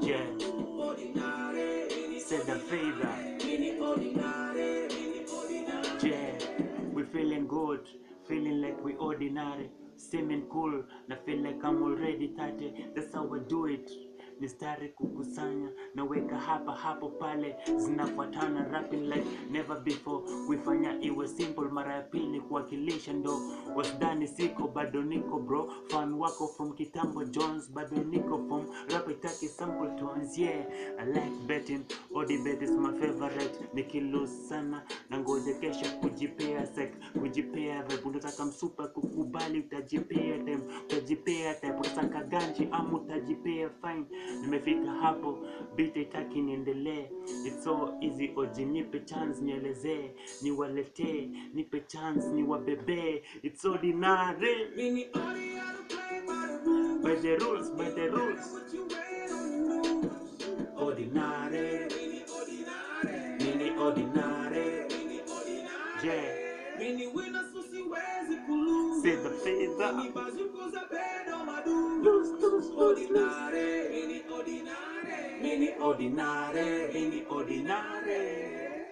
Yeah. Said the favor. Yeah. We feeling good, feeling like we ordinary. Seeming cool, na feel like I'm already 30. That's how I do it. Mistari kukusanya naweka hapa hapo pale zinafuatana rapping like never before kuifanya iwe simple mara ya pili kuwakilisha ndo wasidani siko bado niko bro fan wako from kitambo jones bado niko from rap itaki sample tones yeah i like betting odi bet is my favorite nikilose sana na ngoja kesho kujipea sek kujipea vibe unataka msupa kukubali utajipea time utajipea time utasaka ganji ama utajipea fine nimefika hapo beat itaki niendelee it's so easy oji nipe chance nielezee niwaletee nipe chance niwabebee it's ordinary by the rules by the rules ordinary mini ordinary yeah say the favor lose lose lose lose mini ordinary mini ordinary